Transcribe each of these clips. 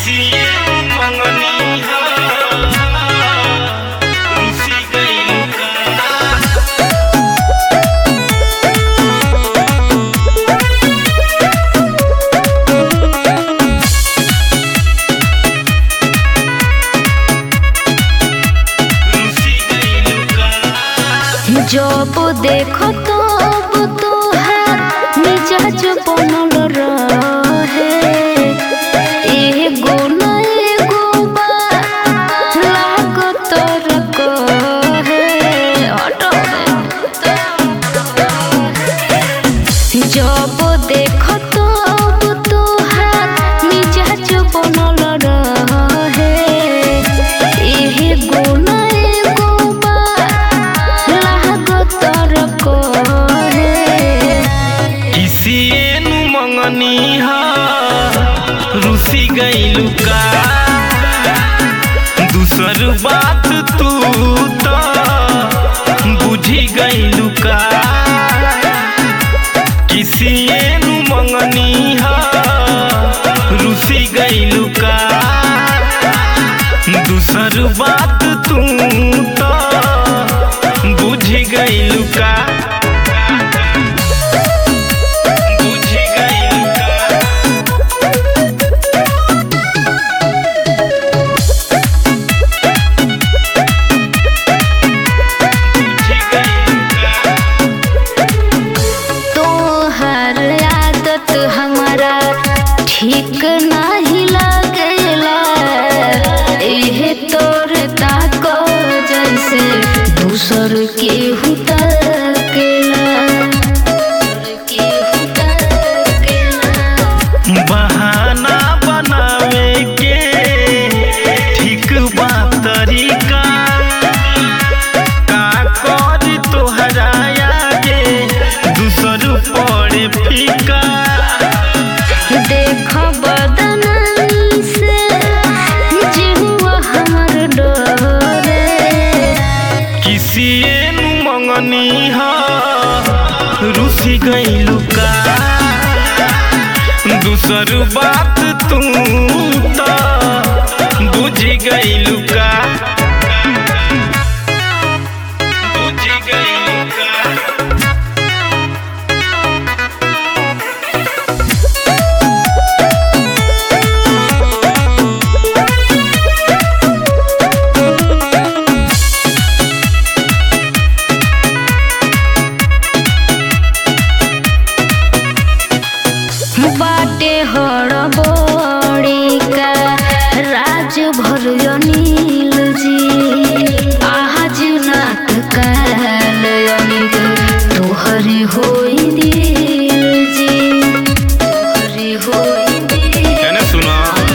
किसिए मंगनी हा रुसी गइल का रुसी गइल का जब देखो तब तोहार मिजाज बनल रहे एगो न एगो बात लागत रहे हटो रे। जब देखो तब तोहार मिजाज बनल रहे एगो न एगो बात लागत रहे किसिए नु मंगनी हा रुसी गइलु का दूसर बात तू तो बुझी गइलु का किसिए नु मंगनी हा रुसी गइलु का दूसर बात तू तो बुझी गइलु का बुझी गइलु का बुझी गइलु का तोहर आदत हमारा ठीक नाही लागेला एहे तोर ताको जैसे दूसर के हुटकेला के हुटकेला बहाना बनावे के ठीक बा तरीका का कर तोहरा आगे दूसर पड़े फीका देख बदन से जिहुआ हमर डरे किसिए नु मंगनी हा रुसी गइलु का दूसर बात तू तो बुझी गइलु का बुझी गइलु का बाटे हड़बड़ी का राज भर अनिल जी आज नाथ काल अनिल तोहरे होई दिल जी तोहरे होई दिल एने सुना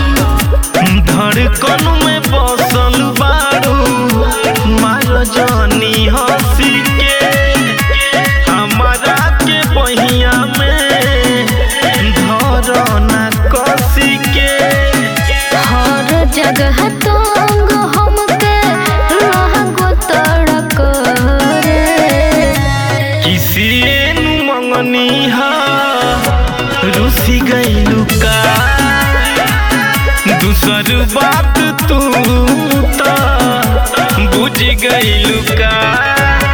धड़कन में बसल बारू मार जानी हंसी के हमारा के बहिया में धरना कसी के हर जगह तंग हमके लागो तड़क रे किसिए नु मंगनी हा रुसी गइलु का दूसर बात तू तो बुझ गइलु का